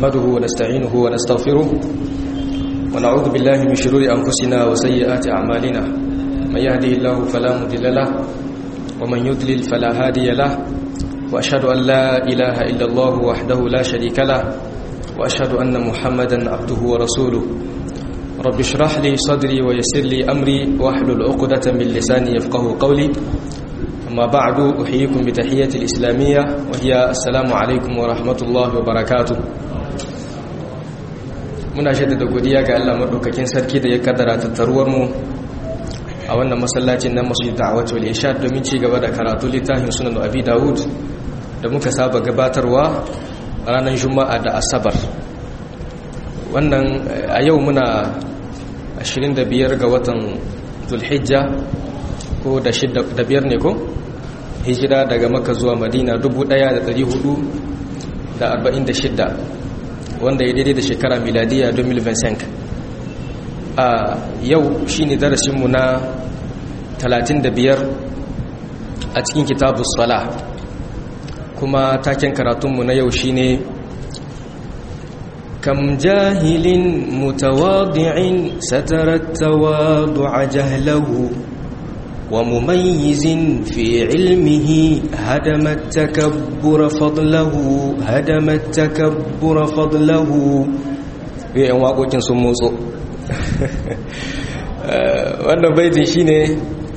نحمده ونستعينه ونستغفره ونعوذ بالله من شرور أنفسنا وسيئات أعمالنا من يهده الله فلا مضل له ومن يضلل فلا هادي له وأشهد أن لا إله إلا الله وحده لا شريك له وأشهد أن محمدا عبده ورسوله رب اشرح لي صدري ويسر لي أمري واحلل عقدة من لساني يفقه قولي أما بعد أحييكم بتحية الإسلامية وهي السلام عليكم ورحمة الله وبركاته muna shaidada godiya ga Allah madaukakin sarki da ya kaddara tattaruwar mu a wannan masallacin na Masjid Da'wat wal Irshad domin ci gaba da karatu littafin Sunan Abi Dawud da muka saba gabatarwa ranar Juma'a da Asabar wannan a yau muna 25 ga watan Zulhijja ko da biyar ne ko hijira daga maka zuwa madina 1446 wanda ya daidai da shekara miladiya 2025 a yau shi ne darasinmu na 35 a cikin kitabu sala kuma taken karatunmu na yau shi ne كم جاهل متواضع ستر التواضع جهله ومميز في علمه هدم التكبر فضله هدم التكبر فضله yan waƙoƙin sun motso wannan baitin shine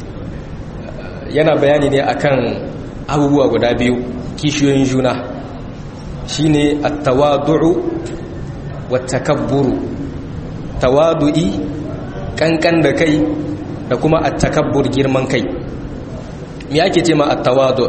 yana bayani ne akan abubuwa guda biyu kishiyoyin juna shine at-tawadu'u wat-takabburu tawadu'i kankan da kai da kuma at-takabbur girman kai me ake ce ma at-tawadu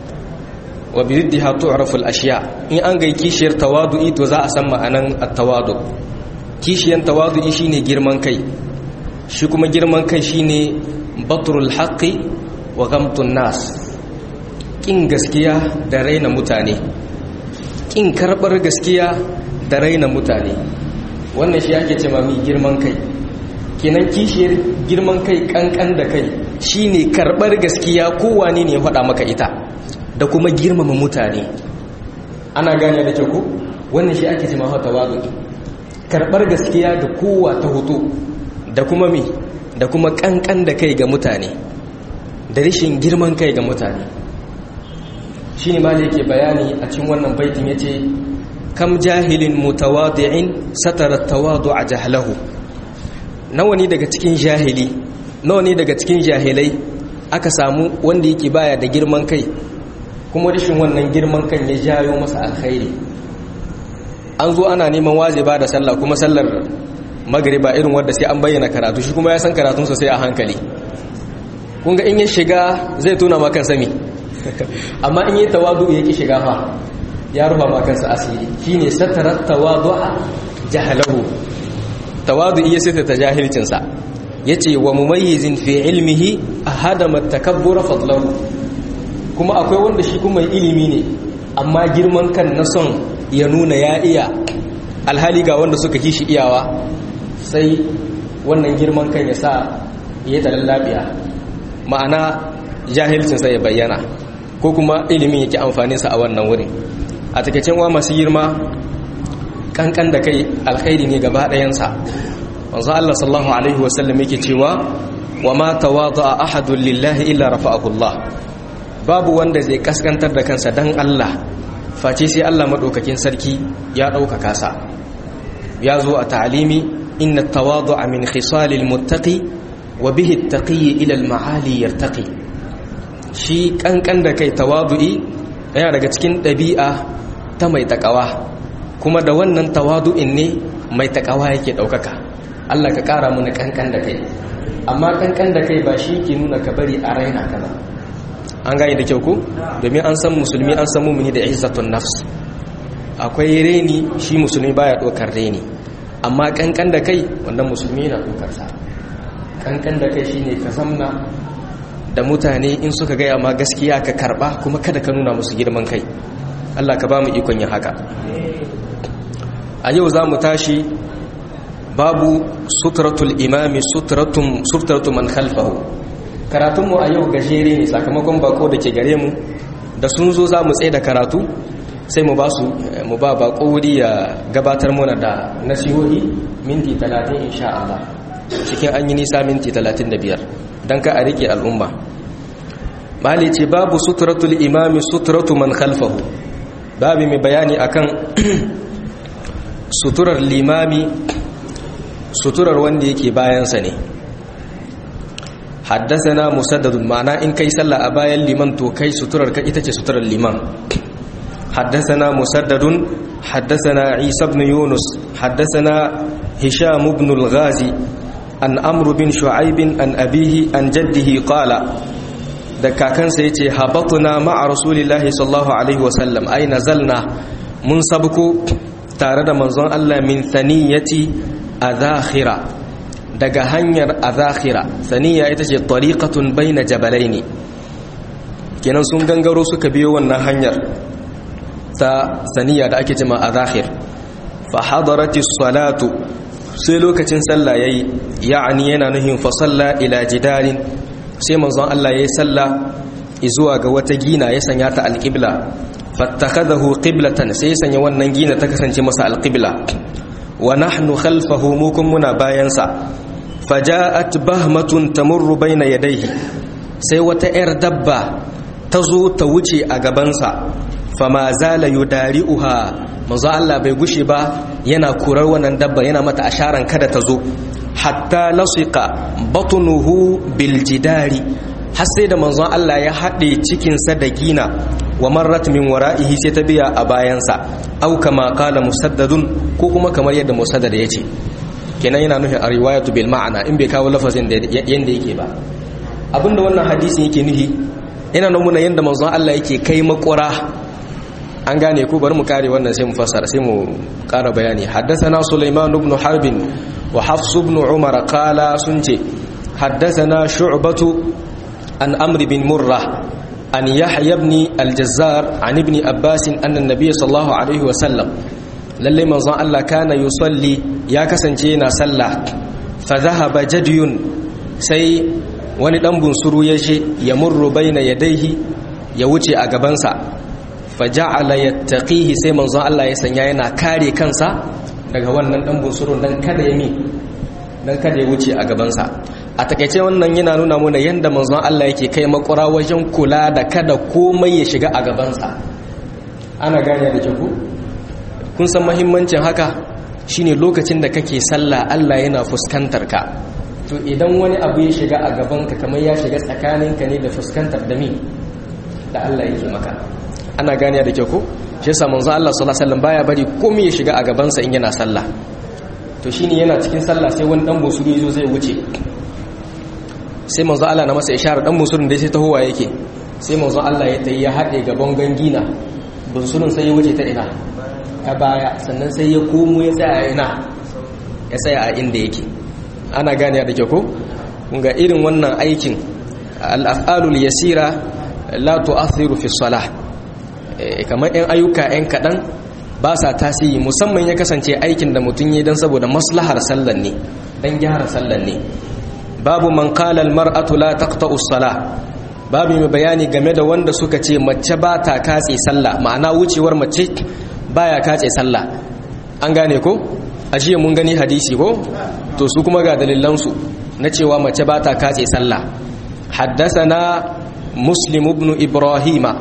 wa bi riddiha tu'rafu al-ashya in an ga kishiyar tawadu'i to za a san ma'anan at-tawadu kishiyar tawadu'i shine girman kai shi kuma girman kai shine batrul haqqi wa ghamtun nas kin gaskiya da raina mutane kin karbar gaskiya da raina mutane wannan shi ake ce ma mi girman kai kenan kishiyar girman kai kankan da kai shine karbar gaskiya kowane ne ya faɗa maka ita da kuma girmama mutane ana gane da kyau ko wannan shi ake cewa tawazu karbar gaskiya da kowa ta hoto da kuma me da kuma kankan da kai ga mutane da rashin girman kai ga mutane shine ma da yake bayani a cikin wannan baitin yace kam jahilin mutawadi'in satara tawadu'a jahlahu nawa ne daga cikin jahili nawa ne daga cikin jahilai aka samu wanda yake baya da girman kai kuma rashin wannan girman kan ya jayo masa alkhairi an zo ana neman wajiba da sallah kuma sallar magriba irin wanda sai an bayyana karatu shi kuma ya san karatun sai a hankali kun ga in ya shiga zai tona ma kansa me amma in yi tawadu yake shiga fa ya rufa ma kansa asiri shine satarat tawadu'a jahalahu tawadu iya sai ta jahilcinsa ya ce wa mumayyizin fi ilmihi a hadama takabbura fadlahu kuma akwai wanda shi kuma ilimi ne amma girman kan na son ya nuna ya iya alhali ga wanda suka kishi iyawa sai wannan girman kan ya sa ya yi lafiya ma'ana jahilcinsa ya bayyana ko kuma ilimin yake amfaninsa a wannan wurin a takaicin wa masu girma kankan da kai alkhairi ne gaba ɗayansa wanzu Allah sallallahu alaihi wasallam yake cewa wa ma tawada'a ahadun lillahi illa rafa'ahu Allah babu wanda zai kaskantar da kansa dan Allah face sai Allah madaukakin sarki ya ɗaukaka sa ya zo a ta'alimi inna tawadu'a min khisalil muttaqi wa bihi at-taqi ila al-ma'ali yartaqi shi kankan da kai tawadu'i yana daga cikin ɗabi'a ta mai takawa kuma da wannan tawadu'in ne mai takawa yake daukaka Allah ka kara mu na kankan da kai amma kankan da kai ba shi ke nuna ka bari a raina ka ba an gane da kyau ko domin an san musulmi an san mumini da izzatun nafs akwai reni shi musulmi baya dokar reni amma kankan da kai wannan musulmi yana dokar sa kankan da kai shine ka zamna da mutane in suka gaya ma gaskiya ka karba kuma kada ka nuna musu girman kai Allah ka ba mu ikon yin haka a yau za mu tashi babu suturatul imami suturatu man khalfahu karatunmu a yau gajere ne sakamakon bako da ke gare mu da sun zo za mu tsaye da karatu sai mu ba su mu ba bako wuri ya gabatar mana da nasihohi minti 30 insha Allah cikin an yi nisa minti 35 dan ka a rike al'umma mali ce babu suturatul imami suturatu man khalfahu babu mai bayani akan suturar limami suturar wanda yake bayansa ne haddasana musaddadun ma'ana in kai sallah a bayan liman to kai suturar ka ita ce suturar liman haddasana musaddadun haddasana isa ibn yunus haddasana hisham ibn al-ghazi an amr bin shu'aib an abihi an jaddihi qala da kakansa yace habatuna ma'a rasulillahi sallallahu alaihi wasallam ai nazalna mun sabko tare da manzon Allah min thaniyati azakhira daga hanyar azakhira thaniya ita ce tariqatun baina jabalaini kenan sun gangaro suka biyo wannan hanyar ta thaniya da ake cewa azakhir fa hadaratis salatu sai lokacin sallah yayi ya'ani yana nuhin fa salla ila jidalin sai manzon Allah yayi sallah zuwa ga wata gina ya sanya ta alqibla fattakhadahu qiblatan sai sanya wannan gina ta kasance masa alqibla wa nahnu khalfahu mukum muna bayansa faja'at bahmatun tamurru baina yadayhi sai wata yar dabba ta zo ta wuce a gabansa fama zala yudari'uha manzo Allah bai gushe ba yana kurar wannan dabba yana mata asharan kada ta zo hatta lasiqa batnuhu bil jidari har sai da manzon Allah ya haɗe cikinsa da gina wa marrat min wara'ihi sai ta biya a bayansa au kama qala musaddadun ko kuma kamar yadda musaddad ya ce kenan yana nufin a riwayatu bil ma'ana in bai kawo lafazin da yanda yake ba abinda wannan hadisin yake nufi yana nuna yanda manzon Allah yake kai makura an gane ko bari mu kare wannan sai mu fassara sai mu ƙara bayani haddathana sulaiman ibn harb wa hafs ibn umar qala sunce haddathana shu'batu an amr bin murrah عن يحيى بن الجزار عن ابن عباس أن النبي صلى الله عليه وسلم للي منظر الله كان يصلي يا كسنجينا صلى فذهب جدي سي wani dan bunsuru ya je ya murru baina yadaihi ya wuce a gabansa faja'ala yattaqihi sai manzon Allah ya sanya yana kare kansa daga wannan dan bunsurun dan kada ya mi dan kada ya wuce a gabansa a takaice wannan yana nuna mana yadda manzon Allah yake kai makura wajen kula da kada komai ya shiga a gabansa ana gane da ke ku kun san mahimmancin haka shine lokacin da kake sallah Allah yana fuskantar ka to idan wani abu ya shiga a gabanka kamar ya shiga tsakaninka ne da fuskantar da mi da Allah yake maka ana gane da ke ku shi yasa manzon Allah sallallahu alaihi wasallam baya bari komai ya shiga a gabansa in yana sallah to shine yana cikin sallah sai wani dan bosuri zo zai wuce sai manzo Allah na masa isharar dan musulun da sai tahowa yake sai manzo Allah ya tayi ya hade gaban gangina bunsurun sai ya wuce ta ina ta baya sannan sai ya komo ya tsaya ina ya tsaya a inda yake ana gane da ke ko ga irin wannan aikin al-af'alul yasira la tu'athiru fi salah kamar ɗan ayyuka ɗan kaɗan ba sa tasiri musamman ya kasance aikin da mutum yi don saboda maslahar sallan ne don gyara sallan ne babu man qala almar'atu la taqta'u as-salah babu mai bayani game da wanda suka ce mace ba ta katse sallah ma'ana wucewar mace baya katse sallah an gane ko ashe mun gani hadisi ko to su kuma ga dalilan su na cewa mace ba ta katse sallah haddathana muslim ibn ibrahima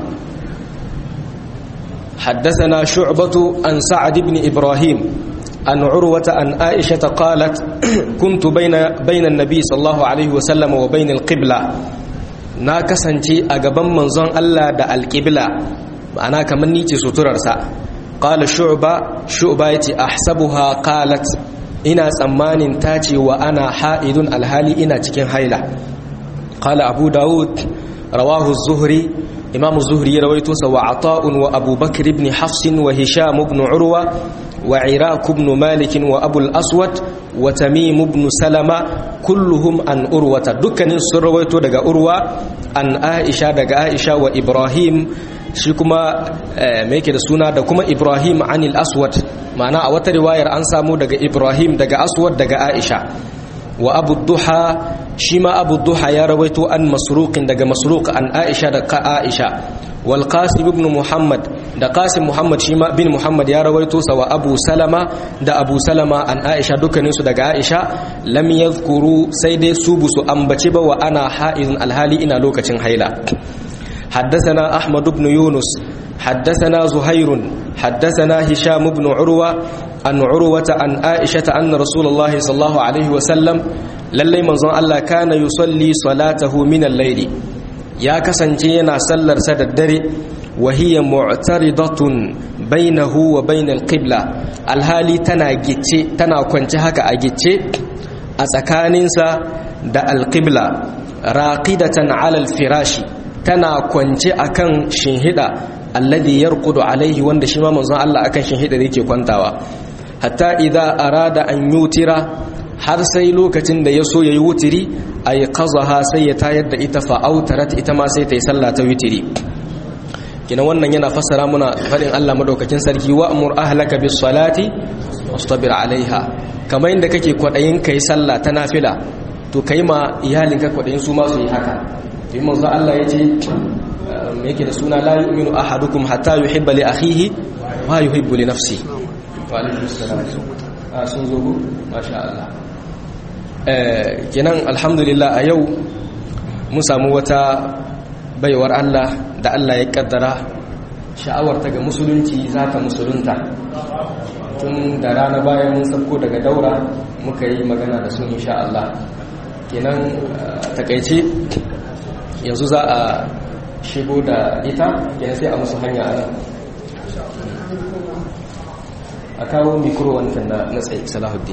حدثنا شعبة عن سعد بن إبراهيم عن عروة عن عائشة قالت كنت بين بين النبي صلى الله عليه وسلم وبين القبلة ناكسنتي أجابن منزون الله دا القبلة أنا كمان نيتي ستررسا قال شعبة شعبة يتي أحسبها قالت ina tsammanin tace wa ana ha'idun alhali ina cikin haila qala abu daud rawahu az-zuhri imam az-zuhri rawaito sa wa ata'un wa abu bakr ibn hafs wa hisham ibn urwa وعراك بن مالك وأبو الأسود وتميم بن سلمة كلهم عن أروة دكان سرويتو دقا أروة عن عائشة دقا عائشة وإبراهيم شكما ميكي سونا دكما إبراهيم عن الأسود معنى أوت رواية أنسامو دقا إبراهيم دقا أسود دقا عائشة وأبو الضحى شما أبو الضحى يا رويتو عن مسروق دقا مسروق عن عائشة دقا عائشة wal qasim ibn muhammad da qasim muhammad shi ma bin muhammad ya rawaito sa wa abu salama da abu salama an aisha dukkanin su daga aisha lam yadhkuru sai dai su busu ambace ba wa ana haizun alhali ina lokacin haila حدثنا أحمد بن يونس حدثنا زهير حدثنا هشام بن عروة عن عروة عن عائشة أن رسول الله صلى الله عليه وسلم للي منظر الله كان يصلي صلاته من الليل يا كسنجينا سلر سد الدري وهي معترضة بينه وبين القبلة الهالي تنا جيتشي تنا كنت هكا أجيتشي أسكانينسا دا القبلة راقدة على الفراش tana kwance akan shinhida alladhi yarqudu alaihi wanda shi ma manzon Allah akan shinhida da yake kwantawa hatta idza arada an yutira har sai lokacin da ya so yayi wutiri ay qazaha sai ya tayar da ita fa autarat ita ma sai ta yi sallah ta wutiri kina wannan yana fassara muna fadin Allah madaukakin sarki wa amur ahlaka bis salati wastabir alaiha kamar inda kake kwadayin kai sallah ta nafila to kai ma iyalinka kwadayin su ma su yi haka yi manzo Allah ya ce yake da suna la yu'minu ahadukum hatta yuhibba li akhihi ma yuhibbu li nafsi wa alaikum assalam a sun zo ku masha Allah eh kenan alhamdulillah a yau mun samu wata baiwar Allah da Allah ya kaddara sha'awar ta ga musulunci za ta musulunta tun da rana bayan mun sauko daga daura muka yi magana da su insha Allah kenan takaice yanzu za a shigo da ita yana sai a musu hanya a nan a kawo mikro wancan na tsaye salahuddin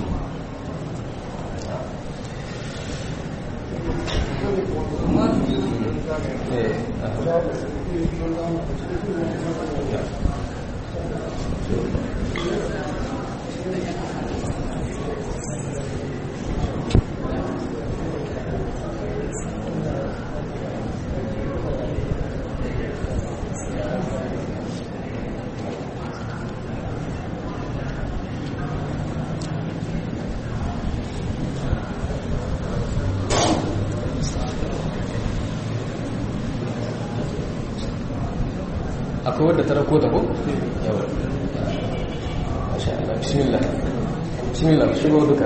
akwai wadda ta rako ta ko? yawa masha Allah bismillah bismillah shigo duka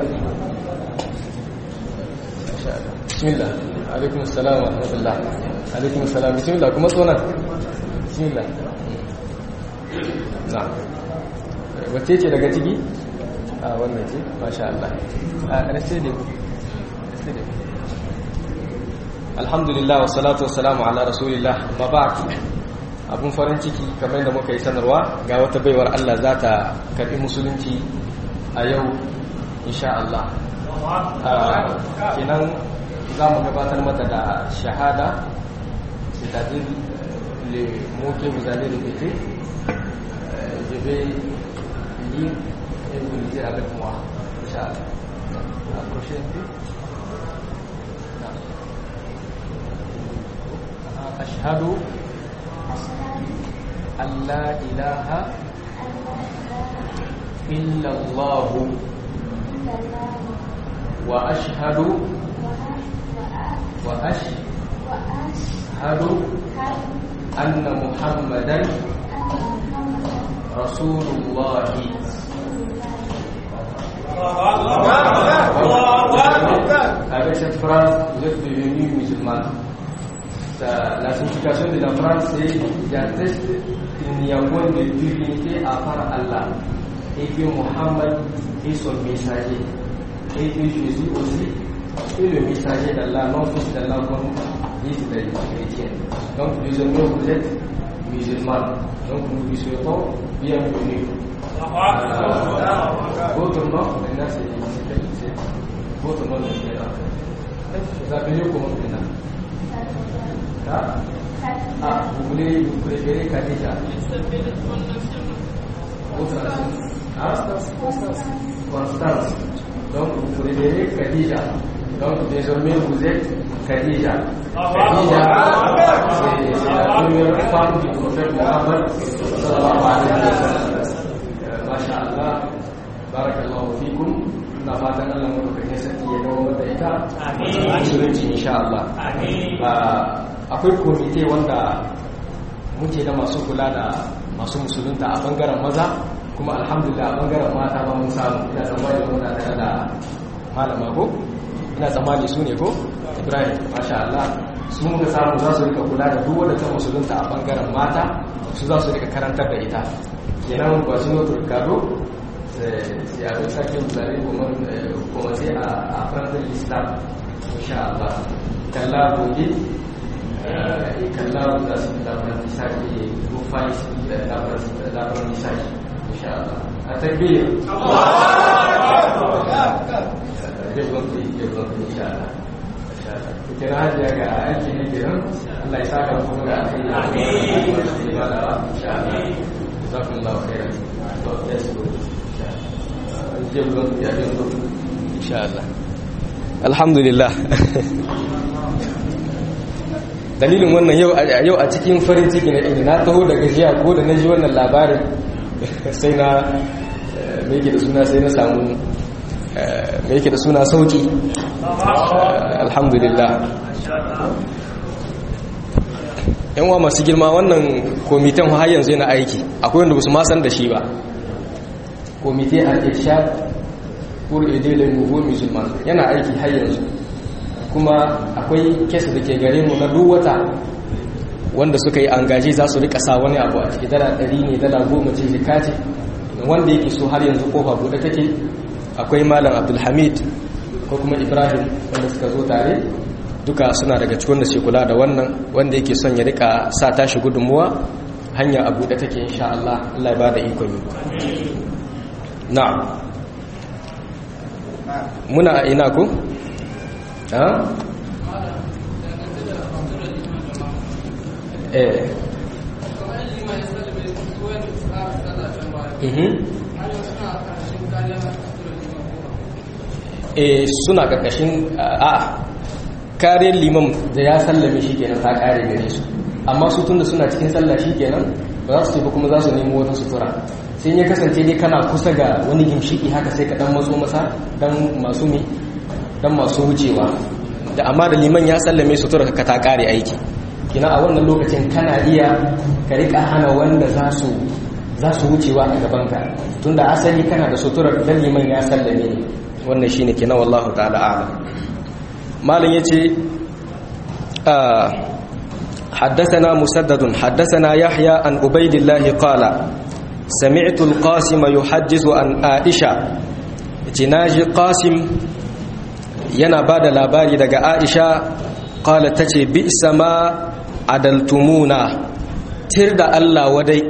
masha Allah bismillah alaikum assalam wa rahmatullah alaikum assalam bismillah kuma tsonan bismillah na wacce ce daga ciki a wannan ce masha Allah a rasse ne alhamdulillah wa salatu wa salamu ala rasulillah ma ba'd abun farin ciki kamar da muka yi sanarwa ga wata baiwar Allah za ta karɓi musulunci a yau insha Allah kinan za mu gabatar mata da shahada c'est-à-dire le mot que vous allez répéter je vais lire et vous lisez avec moi Inch'Allah la prochaine أشهد أن لا إله إلا الله وأشهد وأشهد أن محمدا رسول الله Avec cette phrase, vous êtes devenu musulman. La signification de la phrase, c'est j'atteste qu'il n'y a point de divinité à part Allah et que Muhammad est son messager et que Jésus aussi est le messager d'Allah, non fils d'Allah comme disent les chrétiens. Donc désormais vous êtes musulmans. Donc nous vous souhaitons bienvenue. Euh, votre nom, maintenant c'est votre nom de Vous appelez comment maintenant ah, ah, vous voulez vous préférez Khadija Votre ah, Constance. Donc vous préférez Khadija. Donc désormais vous êtes Khadija. Khadija, c'est la première femme du prophète Muhammad sallallahu alayhi wa sallam. Masha'Allah, barakallahu fikum. na fatan Allah madaukakin sarki ya dawo da ita a musulunci insha Allah akwai komite wanda muke da masu kula da masu musulunta a bangaren maza kuma alhamdulillah a bangaren mata ba mun samu ina tsammani muna tare da malama ko ina tsammani su ne ko ibrahim masha Allah su muka samu za su rika kula da duk wanda ta musulunta a bangaren mata su za su rika karantar da ita kenan ba su notar gado sai a rika kin zare kuma sai a farantar islam insha Allah kalla gobe kalla za su labaran nisaki rufai da labaran nisaki insha Allah a takbir kira hajiya ga aiki ne kiran Allah ya saka kuma ga aiki na amin ba da insha Allah jazakumullahu khairan to yes go insha Allah ya yanzu insha Allah alhamdulillah dalilin wannan yau yau a cikin farin ciki na ina na taho daga jiya ko da na ji wannan labarin sai na me yake da suna sai na samu me yake da suna sauki alhamdulillah yan wa masu girma wannan komitan har yanzu yana aiki akwai wanda ba su ma san da shi ba komite al-irshad pour aider les nouveaux musulmans yana aiki har yanzu kuma akwai kesa da ke gare mu na duk wata wanda suka yi angaji za su rika sa wani abu a ciki dala ɗari ne dala goma ce jika ce wanda yake so har yanzu kofa buɗe take akwai malam abdulhamid ko kuma ibrahim wanda suka zo tare duka suna daga cikin da ke kula da wannan wanda yake son ya rika sa tashi gudunmuwa hanya a buɗe take insha Allah Allah ya ba da ikon yi na'am muna a ina ko ha eh eh suna karkashin a kariyar liman da ya sallame shi kenan ta kare gare su amma su tunda suna cikin sallah shi kenan ba za su tafi kuma za su nemo wata sutura sai ya kasance dai kana kusa ga wani gimshiki haka sai ka dan matso masa dan masu mi dan masu wucewa da amma da liman ya sallame sutura ka ta kare aiki kina a wannan lokacin kana iya ka rika hana wanda za su za su wucewa a gabanka tunda asali kana da suturar dan liman ya sallame ne wannan shine kenan wallahu ta'ala a'lam malam yace حدثنا مسدد حدثنا يحيى عن عبيد الله قال سمعت القاسم يحدث عن عائشة جناج قاسم yana ba da labari daga aisha kala ta ce bi sama adaltumuna tir da allah wadai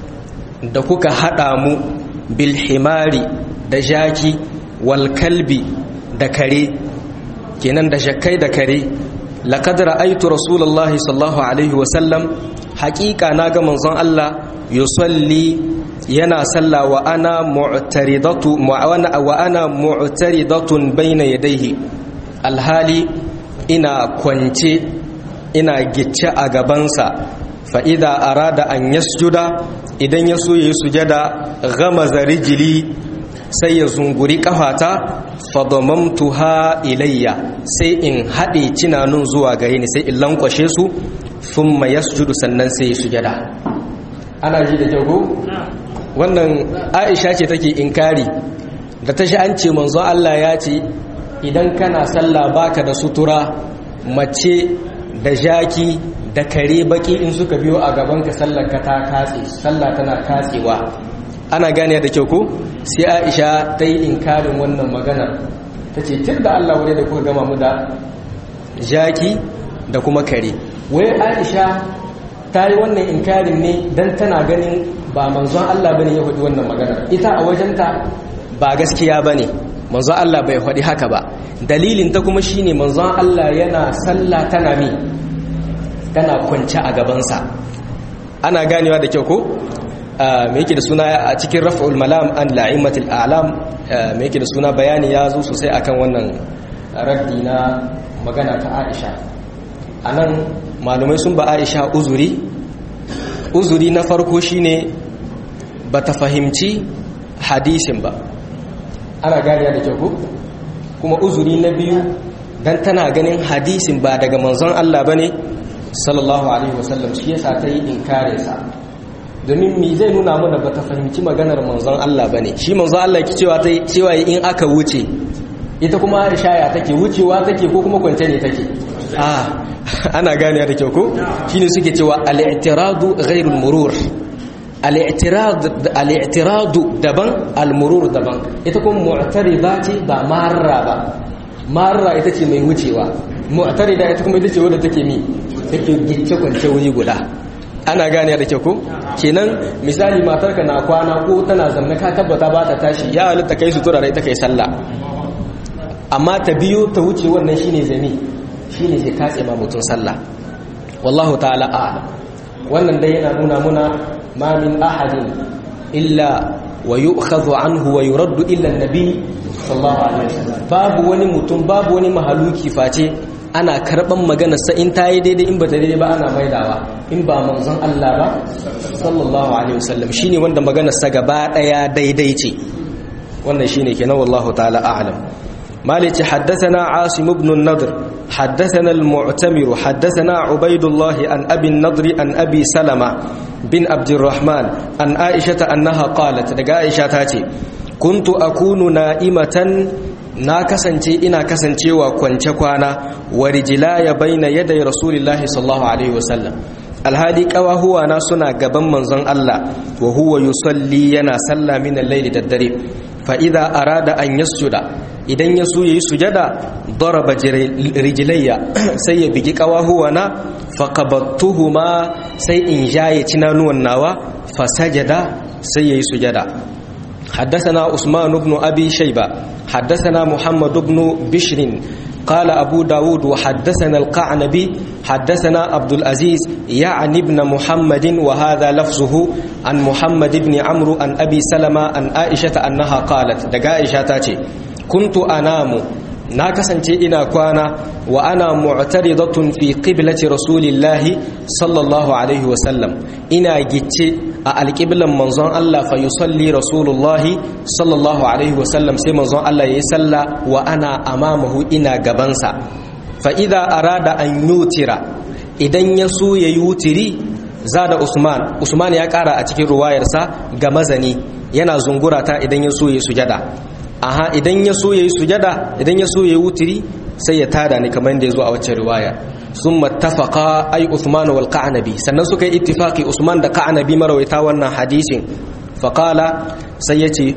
da kuka haɗa mu bilhimari da jaki walkalbi da kare kenan da shakai da kare laƙad ra'aitu rasulullahi sallallahu alaihi wasallam haƙiƙa na ga manzon Allah yusalli yana salla wa ana mu'taridatu wa ana mu'taridatun baina yadayhi alhali ina kwance ina gicce a gabansa fa idza arada an yasjuda idan ya so yayi sujada ghamaza rijli sai ya zunguri kafata fadamamtuha ilayya sai in haɗe cinanun zuwa gare ni sai in lankwashe su thumma yasjudu sannan sai ya sujada ana ji da jago wannan aisha ce take inkari da ta shi an ce manzo Allah ya ce idan kana sallah baka da sutura mace da jaki da kare baki in suka biyo a gaban ka sallar ka ta katse sallah tana katsewa ana gane da kyau ko sai aisha ta yi inkarin wannan maganar ta ce tun da Allah wani da kuka gama mu da jaki da kuma kare wai aisha ta yi wannan inkarin ne don tana ganin ba manzon Allah bane ya faɗi wannan maganar ita a wajenta ba gaskiya bane manzon Allah bai faɗi haka ba dalilin ta kuma shine manzon Allah yana sallah tana mi tana kwance a gabansa ana ganewa da kyau ko me yake da suna a cikin raf'ul malam an la'imatul a'lam me yake da suna bayani ya zo sosai akan wannan raddi na magana ta Aisha anan malumai sun ba Aisha uzuri uzuri na farko shine bata fahimci hadisin ba ana gariya da kyau kuma uzuri na biyu dan tana ganin hadisin ba daga manzon Allah bane sallallahu alaihi wasallam shi yasa ta yi inkare sa domin mi zai nuna mana bata fahimci maganar manzon Allah bane shi manzon Allah ki cewa ta cewa in aka wuce ita kuma Aisha ya take wucewa take ko kuma kwance ne take ah ana gane da kyau ko shine suke cewa al-i'tiradu ghairu al-murur al-i'tirad al-i'tiradu daban al-murur daban ita kuma mu'tarida ce ba marra ba marra ita ce mai wucewa mu'tarida ita kuma ita ce wadda take mi take gicce kwance wuri guda ana gane da kyau ko kenan misali matarka na kwana ko tana zanne ka tabbata ba ta tashi ya halitta kai su tura da ita kai sallah amma ta biyo ta wuce wannan shine zami shine ke katse ma mutun sallah wallahu ta'ala a'lam wannan dai yana nuna muna ma min ahadin illa wa yu'khadhu anhu wa yuraddu illa an-nabi sallallahu alaihi wasallam babu wani mutum babu wani mahaluki face ana karban maganar sa in tayi daidai in ba ta daidai ba ana maidawa in ba manzon Allah ba sallallahu alaihi wasallam shine wanda maganar sa gaba daya daidai ce wannan shine kenan wallahu ta'ala a'lam مالك حدثنا عاصم بن النضر حدثنا المعتمر حدثنا عبيد الله عن أبي النضر عن أبي سلمة بن عبد الرحمن عن عائشة أنها قالت لقى عائشة تاتي كنت أكون نائمة na kasance ina kasancewa kwance kwana wa rijlaya baina yaday rasulillahi sallallahu alaihi wasallam alhali kawahuwa na suna gaban manzon Allah wa huwa yusalli yana salla min al-layli daddare fa idza arada an yasjuda idan ya so yayi sujada daraba rijlayya sai ya bigi kawahuwa na fa qabattuhuma sai in jaye cinanuwan nawa fa sajada sai yayi sujada حدثنا عثمان بن أبي شيبة حدثنا محمد بن بشر قال أبو داود وحدثنا القعنبي حدثنا عبد العزيز يعني ابن محمد وهذا لفظه عن محمد بن عمرو عن أبي سلمة عن عائشة أنها قالت دقا عائشة تاتي كنت أنام na kasance ina kwana wa ana mu'taridatun fi qiblati rasulillahi sallallahu alaihi wasallam ina gicce a alqiblan manzon Allah fa yusalli rasulullahi sallallahu alaihi wasallam sai manzon Allah yayi salla wa ana amamahu ina gabansa fa idza arada an yutira idan ya so yayi wutiri zada Usman Usman ya kara a cikin ruwayarsa ga mazani yana zungura ta idan ya so yayi sujada aha idan ya so yayi sujada idan ya so yayi wutiri sai ya tada ni kamar yadda yazo a wacce riwaya summa tafaqa ay Uthman wal Qanabi sannan suka yi ittifaqi Usman da Qanabi marawaita wannan hadisin faqala sai yace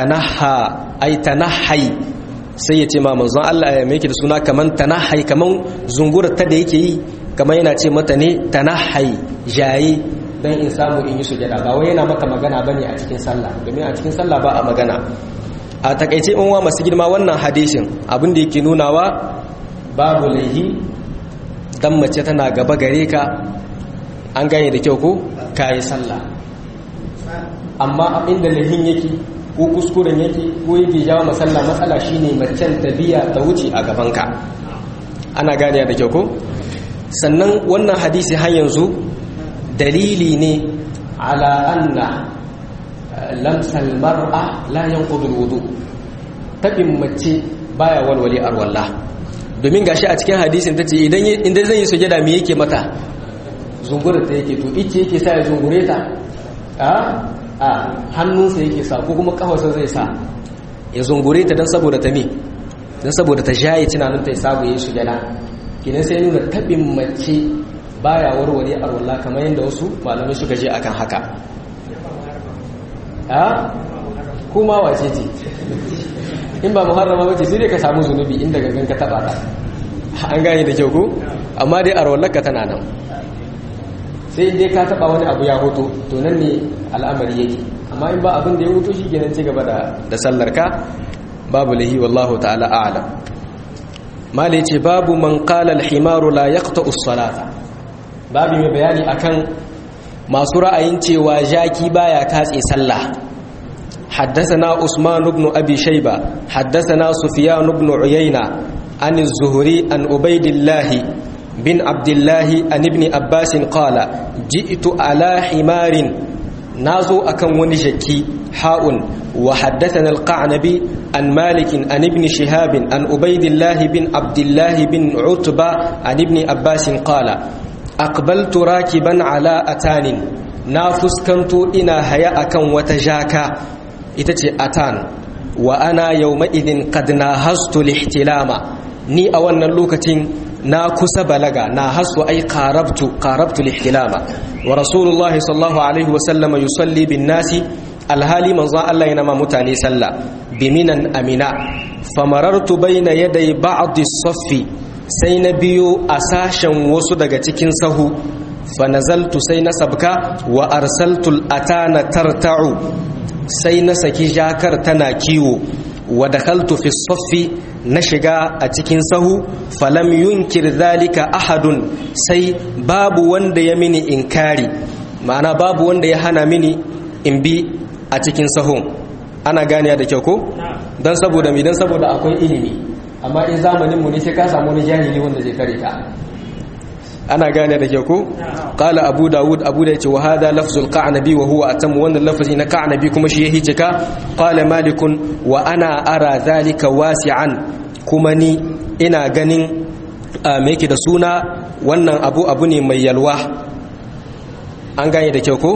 tanaha ay tanahai sai yace ma manzon Allah ya yake da suna kaman tanahai kaman zungurar ta da yake yi kaman yana ce mata ne tanahai jayi dan in samu in yi sujada ba wai yana maka magana bane a cikin sallah domin a cikin sallah ba a magana a takaice in wa masu girma wannan hadisin abin da yake nunawa babu laihi dan mace tana gaba gare ka an gane da kyau ko kayi sallah amma inda laihin yake ko kuskuren yake ko yake jawo masalla matsala shine macen ta biya ta wuce a gabanka ana gane da kyau ko sannan wannan hadisi har yanzu dalili ne ala anna lamsal mar'a la yanqudu alwudu tabin mace baya walwali arwalla domin gashi a cikin hadisin tace idan idan zai yi sujada me yake mata zungure ta yake to ice yake sa ya zungure ta a a hannunsa yake sa ko kuma kafarsa zai sa ya zungure ta dan saboda ta me dan saboda ta jaye tunanin ta ya sabu yi sujada kinan sai nuna tabin mace baya warware arwalla kamar yadda wasu malamai suka je akan haka ha kuma wace ce in ba muharrama wace sai dai ka samu zunubi inda gagan ka taba ta an gane da kyau ko amma dai arwallaka tana nan sai dai ka taba wani abu ya hoto to nan ne al'amari yake amma in ba abin da ya hoto shi kenan ci gaba da da sallar ka babu lahi wallahu ta'ala a'lam mali ce babu man qala al-himaru la yaqta'u as-salata babu mai bayani akan masu ra'ayin cewa jaki baya katse sallah حدثنا عثمان بن أبي شيبة حدثنا سفيان بن عيينة عن الزهري عن عبيد الله بن عبد الله عن ابن عباس قال جئت على حمار نازو أكن ونجكي حاء وحدثنا القعنبي عن مالك عن ابن شهاب عن عبيد الله بن عبد الله بن عتبة عن ابن عباس قال aqbaltu rakiban ala atanin na fuskanto ina haya akan wata jaka ita ce atan wa ana yawma idin qad nahastu lihtilama ni a wannan lokacin na kusa balaga na hasu ai qarabtu qarabtu lihtilama wa rasulullah sallallahu alaihi wa sallama yusalli bin nasi alhali manzon Allah yana ma mutane sallah biminan amina famarartu baina yaday ba'd as-saffi sai na biyo a sashen wasu daga cikin sahu fa nazaltu sai na sabka wa arsaltul atana tarta'u sai na saki jakar tana kiwo wa dakhaltu fi saffi na shiga a cikin sahu falam yunkir zalika ahadun sai babu wanda ya mini inkari ma'ana babu wanda ya hana mini in bi a cikin sahun ana ganiya da kyau ko don saboda mi don saboda akwai ilimi amma in zamanin mu ne sai ka samu wani jahili wanda zai kare ka ana gane da ke ku qala abu daud abu da yace wa hada lafzul qa'nabi wa huwa atam wannan lafazi na qa'nabi kuma shi yake cika qala malikun wa ana ara zalika wasi'an kuma ni ina ganin me yake da suna wannan abu abu ne mai yalwa an gane da kyau ko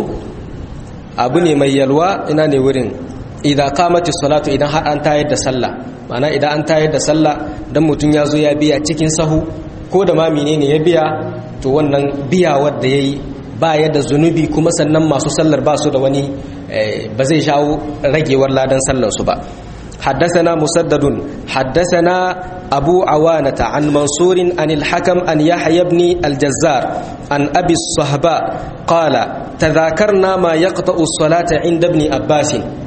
abu ne mai yalwa ina ne wurin idan kamati salatu idan har an tayar da sallah ma'ana idan an tayar da sallah dan mutum ya zo ya biya cikin sahu ko da ma menene ya biya to wannan biya wadda yayi ba ya da zunubi kuma sannan masu sallar ba su da wani ba zai shawo ragewar ladan sallar su ba حدثنا مسدد حدثنا أبو عوانة عن منصور عن الحكم أن يحيى بن الجزار عن أبي الصهباء قال تذاكرنا ما يقطع الصلاة عند ابن عباس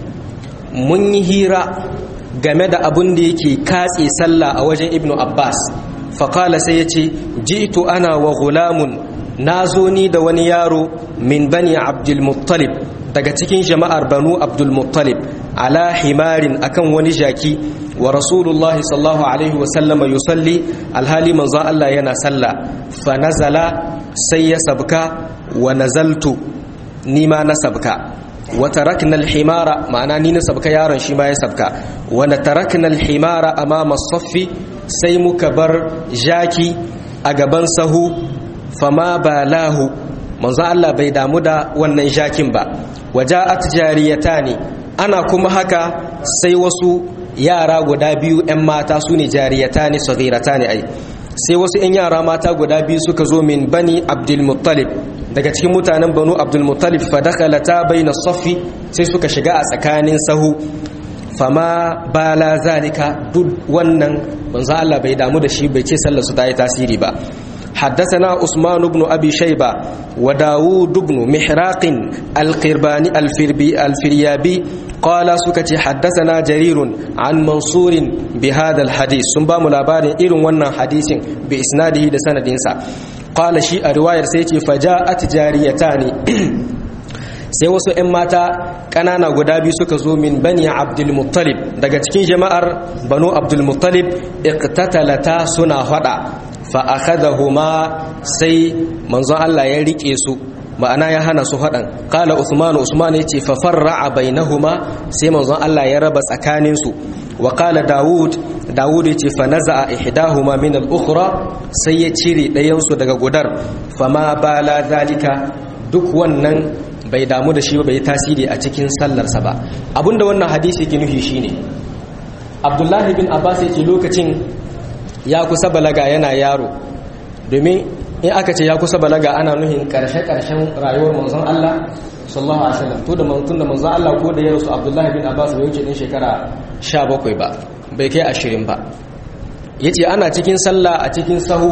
mun yi hira game da abin da yake katse sallah a wajen ibnu abbas faƙala sai ya ce jitu ana wa gulamun na zo ni da wani yaro min bani abdulmuttalib daga cikin jama'ar banu abdulmuttalib ala himarin akan wani jaki wa rasulullahi sallallahu alaihi wasallama yusalli alhali manzon Allah yana sallah fa nazala sai ya sabka wa nazaltu ni ma na sabka wa tarakna al-himara ma'ana ni na sabka yaron shi ma ya sabka wa tarakna al-himara amama as-saffi sai muka bar jaki a gaban sahu fama balahu manzo Allah bai damu da wannan jakin ba waja'at jariyatani ana kuma haka sai wasu yara guda biyu 'yan mata su ne jariyatani saghiratani ai sai wasu 'yan yara mata guda biyu suka zo min bani abdulmuttalib daga cikin mutanen banu abdulmuttalib fadakalata bayna saffi sai suka shiga a tsakanin sahu fama bala zalika duk wannan manzo Allah bai damu da shi bai ce sallar su ta yi tasiri ba حدثنا عثمان بن أبي شيبة وداود بن محراق القرباني الفربي الفريابي قال سكتي حدثنا جرير عن منصور بهذا الحديث سنبا ملابار إيرون ونن حديث بإسناده لسند إنسا قال شيء رواية سيتي فجاءت جاريتان sai wasu 'yan mata ƙanana guda biyu suka zo min bani abdulmuttalib daga cikin jama'ar banu abdulmuttalib iqtatalata suna hada fa akhadahuma sai manzon Allah ya rike su ma'ana ya hana su hadan qala usman usman yace fa farra'a bainahuma sai manzon Allah ya raba tsakanin su wa qala daud daud yace fa naza'a ihdahuma min al-ukhra sai ya cire ɗayan su daga gudar fama bala zalika duk wannan bai damu da shi ba bai tasiri a cikin sallarsa ba abinda wannan hadisi yake nufi shine abdullahi bin abbas yake lokacin ya kusa balaga yana yaro domin in aka ce ya kusa balaga ana nuhin karshe-karshen rayuwar manzon Allah sallallahu alaihi wasallam to da manzon da manzon Allah ko da ya rasu abdullahi bin abbas bai wuce din shekara 17 ba bai kai 20 ba yace ana cikin sallah a cikin sahu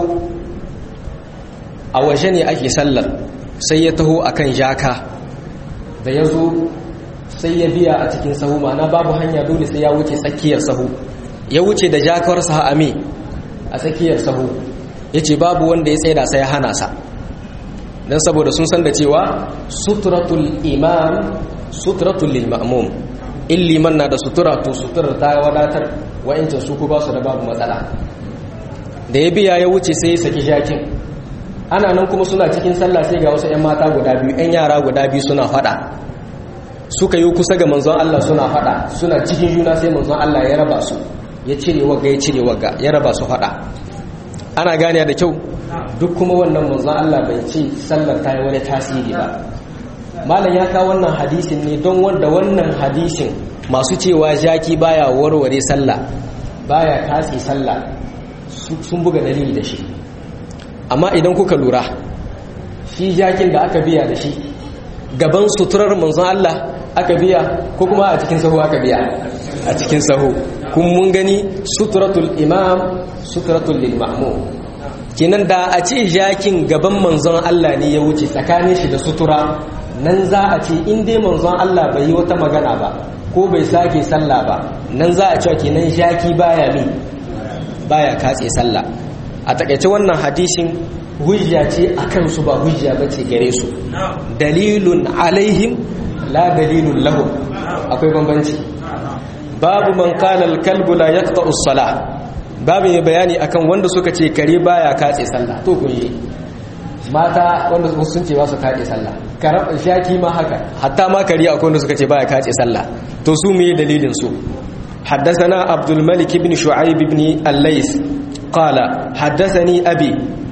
a waje ne ake sallar sai ya taho akan jaka da ya zo sai ya biya a cikin sahu ma'ana babu hanya dole sai ya wuce tsakiyar sahu ya wuce da jakarsa ame a tsakiyar sahu ya ce babu wanda ya tsaida sai ya hana sa don saboda sun san da cewa suturatul imam suturatul lil ma'mum in liman na da sutura to suturar ta wadatar wa'incin su ku ba su da babu matsala da ya biya ya wuce sai ya saki jakin ana nan kuma suna cikin sallah sai ga wasu 'yan mata guda biyu 'yan yara guda biyu suna fada suka yi kusa ga manzon Allah suna fada suna cikin juna sai manzon Allah ya raba su ya cire wagga ya cire wagga ya raba su fada ana gane da kyau duk kuma wannan manzon Allah bai ce sallar ta yi wani tasiri ba malam ya kawo wannan hadisin ne don wanda wannan hadisin masu cewa jaki baya warware sallah baya katse sallah sun buga dalili da shi amma idan kuka lura shi jakin da aka biya da shi gaban suturar manzon Allah aka biya ko kuma a cikin sahu aka biya a cikin sahu kun mun gani suturatul imam suturatul lil ma'mum kenan da a ce jakin gaban manzon Allah ne ya wuce tsakanin shi da sutura nan za a ce in dai manzon Allah bai yi wata magana ba ko bai sake sallah ba nan za a cewa kenan jaki baya mi baya katse sallah a takaice wannan hadisin hujja ce akan su ba hujja bace gare su dalilun alaihim la dalilun lahum akwai bambanci babu man kana al-kalbu la yaqta'u as-salah babu mai bayani akan wanda suka ce kare baya katse sallah to kun yi mata wanda sun ce ba su katse sallah karab shaki ma haka hatta ma kare akwai wanda suka ce baya katse sallah to su me dalilin su حدثنا عبد الملك بن شعيب بن الليث قال حدثني أبي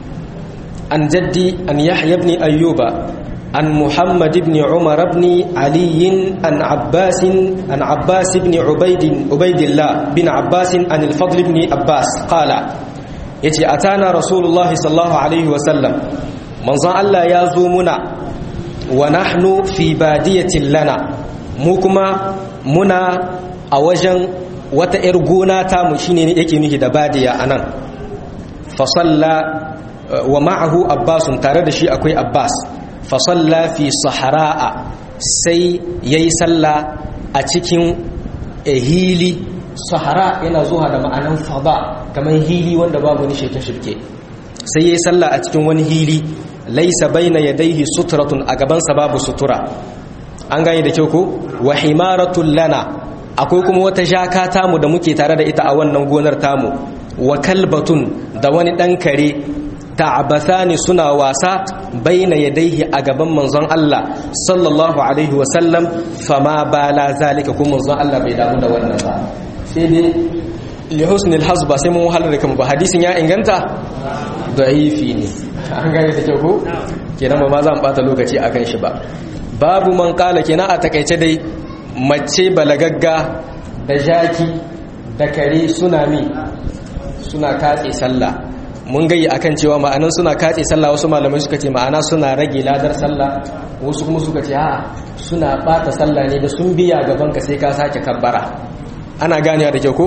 عن جدي عن يحيى بن أيوب عن محمد بن عمر بن علي عن عباس عن عباس بن عبيد عبيد الله بن عباس عن الفضل بن عباس قال يتي أتانا رسول الله صلى الله عليه وسلم من ظن الله يزومنا ونحن في بادية لنا مكما منا أوجن wata ‘yar gona ta mu shi ne yake nufi da badiya a nan fasalla wa ma'ahu abbasun tare da shi akwai abbas fasalla fi sahara'a sai ya yi salla a cikin hili sahara yana zuwa da ma'anan fada kamar hili wanda babu ni shirke-shirke sai ya yi salla a cikin wani hili laisa baina yadaihi suturatun a gabansa babu sutura an gani da kyau ko wa himaratun lana akwai kuma wata jaka tamu da muke tare da ita a wannan gonar tamu wa kalbatun da wani ɗan kare ta'abasani suna wasa baina yadaihi a gaban manzon Allah sallallahu alaihi wa sallam fama bala zalika kuma manzon Allah bai damu da wannan ba sai dai li husnil hasba sai mun wahalar da kuma ba hadisin ya inganta da'ifi ne an gane da kyau ko kenan ba ma za mu bata lokaci akan shi ba babu man kala kenan a takaice dai mace balagagga da jaki da kare suna mi suna katse sallah mun gayi akan cewa ma'anan suna katse sallah wasu malamai suka ce ma'ana suna rage ladar sallah wasu kuma suka ce a suna bata sallah ne da sun biya gaban ka sai ka sake kabbara ana ganewa da kyau ko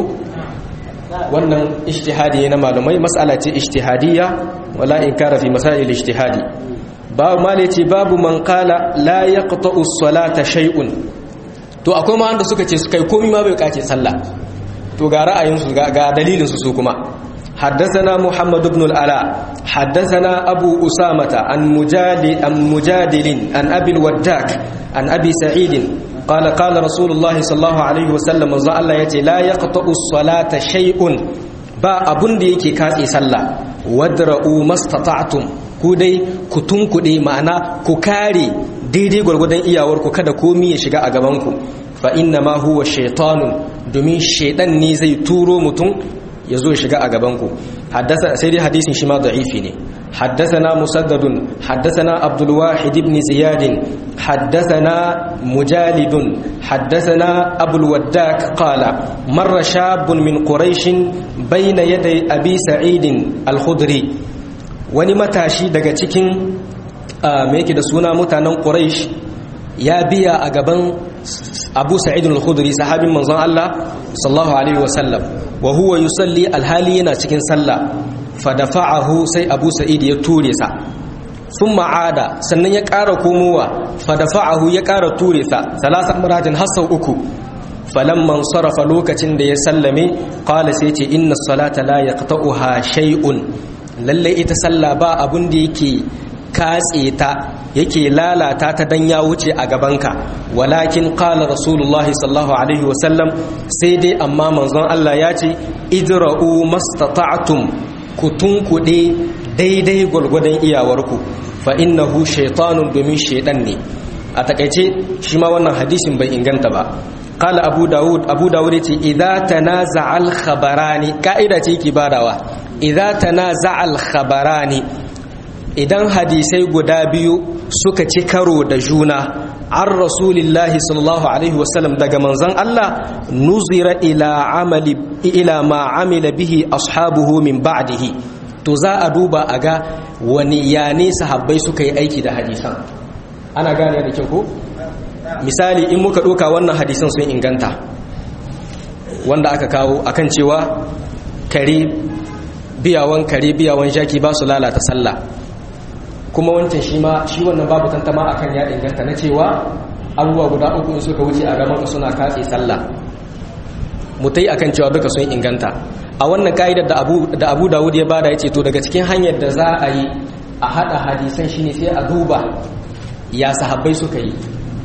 wannan ijtihadi ne na malamai mas'ala ce ijtihadiyya wala inkara fi masail ijtihadi babu mali ce babu man qala la yaqta'u as-salata shay'un to akwai ma wanda suka ce su kai komai ma bai kace sallah to ga ra'ayinsu ga dalilinsu su kuma حدثنا محمد بن العلاء حدثنا أبو أسامة عن مجادل, عن مجادل عن أبي الوداك عن أبي سعيد قال قال رسول الله صلى الله عليه وسلم الله يتي لا يقطع الصلاة شيء با أبن ديكي كاسي صلى وادرؤوا ما استطعتم كودي كتن كودي معنا ككاري daidai gwargwadon iyawarku kada komi ya shiga a gabanku fa inna ma huwa shaitanun domin shaidan ne zai turo mutum ya zo ya shiga a gabanku sai dai hadisin shi ma da'ifi ne حدثنا مسدد حدثنا عبد الواحد بن زياد حدثنا مجالد حدثنا أبو الوداك قال مر شاب من قريش بين يدي أبي سعيد الخدري ونمتاشي daga cikin me yake da suna mutanen Quraysh ya biya a gaban Abu Sa'id al-Khudri sahabin manzon Allah sallallahu alaihi wasallam wa huwa yusalli alhali yana cikin sallah fa dafa'ahu sai Abu Sa'id ya ture sa thumma ada sannan ya ƙara komowa fa dafa'ahu ya ƙara ture sa salasan maratin hasau uku falamman sarafa lokacin da ya sallame qala sai ce inna salata la yaqta'uha shay'un lalle ita sallah ba abun da yake katse ta yake lalata ta dan ya wuce a gabanka walakin qala rasulullahi sallallahu alaihi wasallam sai dai amma manzon Allah ya ce idra'u mastata'tum ku tunkuɗe daidai gwargwadon iyawarku fa innahu shaytanun domin shaydan ne a takaice shi ma wannan hadisin bai inganta ba qala abu daud abu daud yace idza tanaza'a al khabarani kaida ce ki badawa idza tanaza'a al khabarani idan hadisai guda biyu suka ci karo da juna an rasulillahi sallallahu alaihi wasallam daga manzon Allah nuzira ila amali ila ma amila bihi ashabuhu min ba'dihi to za a duba a ga wani yane sahabbai suka yi aiki da hadisan ana gane da kyau ko misali in muka ɗauka wannan hadisan sun inganta wanda aka kawo akan cewa kare biyawan kare biyawan jaki ba su lalata sallah kuma wancan shi ma shi wannan babu tantama akan ya inganta na cewa abubuwa guda uku in suka wuce a gaban ka suna katse sallah mutai akan cewa duka sun inganta a wannan ka'idar da Abu da Abu Dawud ya bada yace to daga cikin hanyar da za a yi a hada hadisan shine sai a duba ya sahabbai suka yi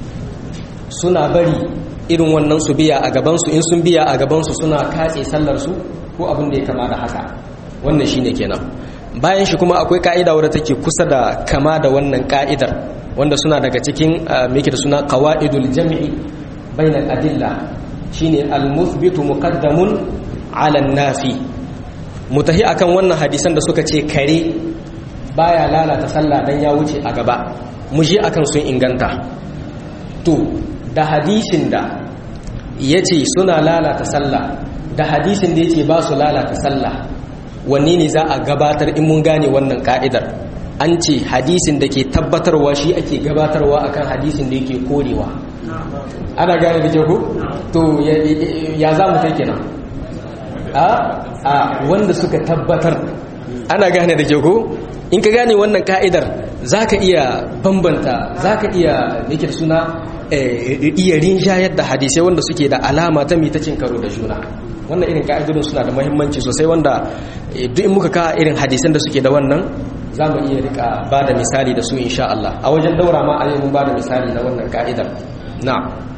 suna bari irin wannan su biya a gaban su in sun biya a gaban su suna katse sallar su ko abin da ya kama da haka wannan shine kenan bayan shi kuma akwai ka'ida wadda take kusa da kama da wannan ka'idar wanda suna daga cikin meke da suna qawaidul jam'i bainal adilla shine al-muthbitu muqaddamun 'ala an-nafi mutahi akan wannan hadisan da suka ce kare baya lalata sallah dan ya wuce a gaba mu je akan sun inganta to da hadisin da yace suna lalata sallah da hadisin da yace ba su lalata sallah wanne ne za a gabatar in mun gane wannan ka'idar an ce hadisin da ke tabbatarwa shi ake gabatarwa akan hadisin da yake korewa ana gane da ke ku? to ya za mu kai kenan a a wanda suka tabbatar ana gane da ke ku? in ka gane wannan ka'idar za ka iya bambanta za ka iya yake da suna iya rinjayar da hadisai wanda suke da alama ta mitacin karo da juna wannan irin ka'idodin suna da muhimmanci sosai wanda duk in muka ka irin hadisan da suke da wannan za mu iya rika ba da misali da su insha Allah a wajen daura ma a yi mun ba da misali na wannan ka'idar na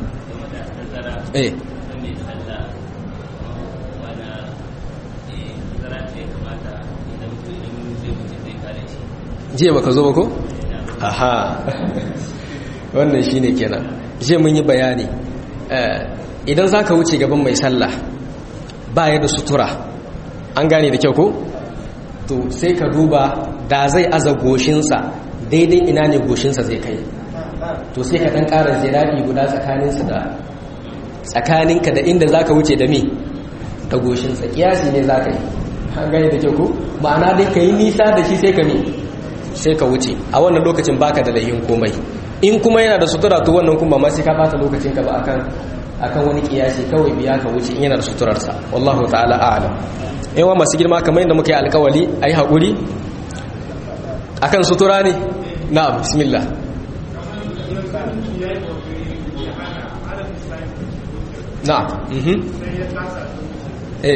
eh jiya baka zo ba ko? aha wannan shine kenan jiya mun yi bayani idan za ka wuce gaban mai sallah ba ya da sutura an gane da kyau ko? to sai ka duba da zai aza goshinsa daidai ina ne goshinsa zai kai to sai ka ɗan ƙara ziraɗi guda tsakaninsa da tsakaninka da inda za ka wuce da me da goshinsa ƙiyasi ne za ka yi an gane da kyau ko? ma'ana dai ka yi nisa da shi sai ka me sai ka wuce a wannan lokacin baka da layin komai in kuma yana da sutura to wannan kuma ma sai ka bata lokacin ka ba akan akan wani kiyasi kawai biya ka wuce in yana da suturarsa wallahu ta'ala a'lam yawa masu girma kamar yadda muka yi alkawali ayi hakuri akan sutura ne na'am bismillah na'am mhm eh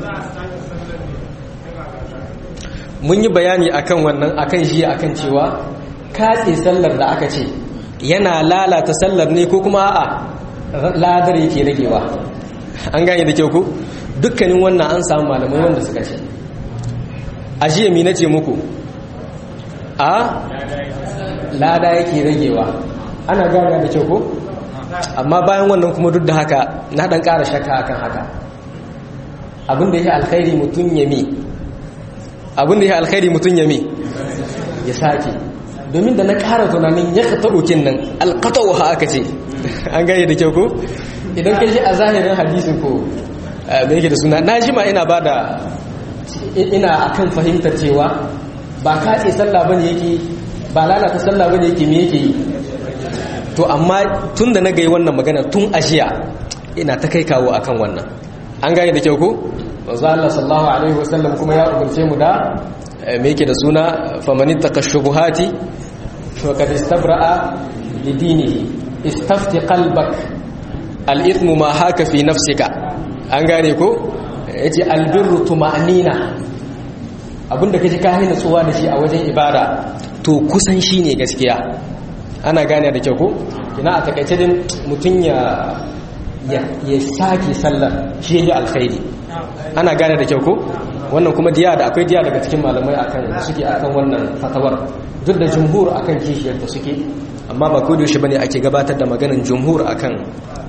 mun yi bayani akan wannan akan shi akan cewa katse sallar da aka ce yana lalata sallar ne ko kuma a'a ladar yake ragewa an gane da kyau ku dukkanin wannan an samu malamai wanda suka ce a jiya mi nace muku a lada yake ragewa ana gane da kyau ku amma bayan wannan kuma duk da haka na dan ƙara shakka akan haka abinda yake alkhairi mutum ya mi abin da ya alkhairi mutum ya mi ya sake domin da na ƙara tunanin ya ka taɓokin nan alkatawa ha aka ce an gane da kyau ko idan ka shi a zahirin hadisin ko mai yake da suna na ji ma ina ba da ina akan fahimtar cewa ba katse sallah bane yake ba lalata sallah bane yake me yake yi to amma tun da na gai wannan magana tun ajiya ina ta kai kawo akan wannan an gane da kyau ko manzo Allah sallallahu alaihi wasallam kuma ya umarce mu da me yake da suna famanit takashubuhati to kad istabra'a li dinihi istafti qalbak al-ithmu ma haka fi nafsika an gane ko yace albirru tuma'nina abinda kaje ka haina tsuwa da shi a wajen ibada to kusan shine gaskiya ana gane da kyau ko ina a takaice din mutun ya ya sake sallar shi ne alkhairi ana gane da kyau ko wannan kuma diya da akwai diya daga cikin malamai akan suke akan wannan fatawar duk da jumhur akan kishiyar da suke amma ba ko da yaushe bane ake gabatar da maganin jumhur akan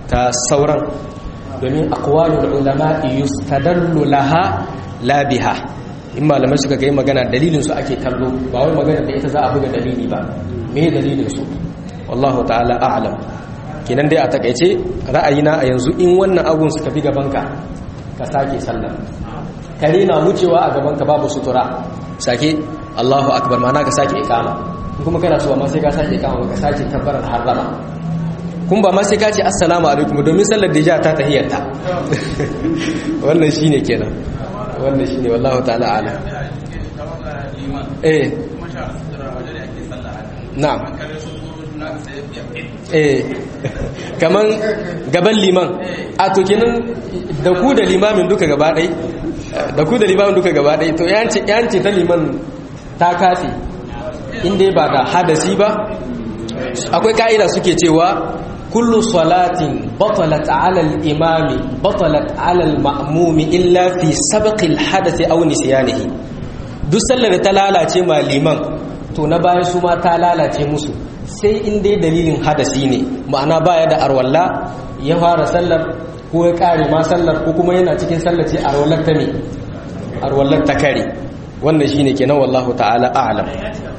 ta sauran domin aqwalul ulama yustadallu laha la biha in malamai suka ga magana dalilin su ake kallo ba wai magana da ita za a buga dalili ba me dalilin su wallahu ta'ala a'lam kenan dai a takaice ra'ayina a yanzu in wannan abun suka fi gabanka ka sake sallah kare na wucewa a gabanka babu sutura sake Allahu akbar mana ka sake ikama kuma kana so amma sai ka sake ikama ka sake tabbarar harrama kun ba ma sai ka ce assalamu alaikum domin sallar da ja ta tahiyyata wannan shine kenan wannan shine wallahu ta'ala ala eh na'am eh kaman gaban liman a to kenan da ku da limamin duka gaba ɗai da ku da limamin duka gaba ɗai to yanci yanci ta liman ta kafe inda ba da hadasi ba akwai ka'ida suke cewa kullu salatin batalat ala al-imami batalat ala al-ma'mumi illa fi sabqi al-hadathi aw nisyanihi duk sallar da ta lalace ma liman to na bayan su ma ta lalace musu sai in dai dalilin hadasi ne ma'ana baya da arwalla ya fara sallar ko ya kare ma sallar ko kuma yana cikin sallar ce arwallar ta ne arwallar ta kare wannan shine kenan wallahu ta'ala a'lam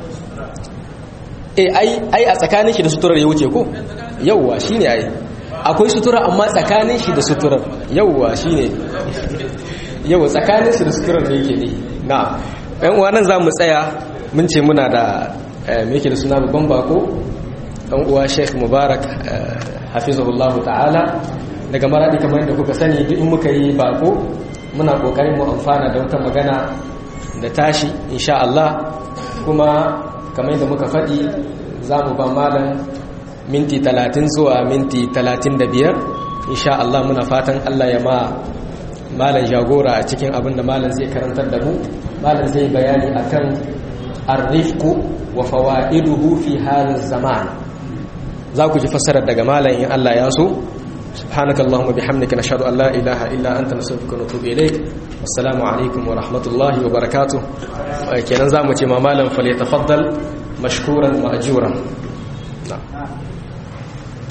eh ai ai a tsakanin shi da suturar ya wuce ko yawwa shine ai akwai sutura amma tsakanin shi da suturar yawwa shine yawwa tsakanin shi da suturar da yake ne na ɗan uwa nan zamu tsaya mun ce muna da me yake da suna babban bako ɗan uwa Sheikh Mubarak hafizahullahu ta'ala daga maradi kamar yadda kuka sani duk in muka yi bako muna kokarin mu amfana da wata magana da tashi insha Allah kuma kamar yadda muka faɗi za mu ba malam minti talatin zuwa minti talatin da biyar insha Allah muna fatan Allah ya ma malam jagora a cikin abin da malam zai karantar da mu malam zai bayani akan arrifku wa fawaiduhu fi halin zaman za ku ji fassarar daga malam in Allah ya so سبحانك اللهم وبحمدك نشهد ان لا اله الا انت نستغفرك ونتوب اليك والسلام عليكم ورحمه الله وبركاته kenan zamu ce ma malam falyatafaddal mashkuran ma'juran na'am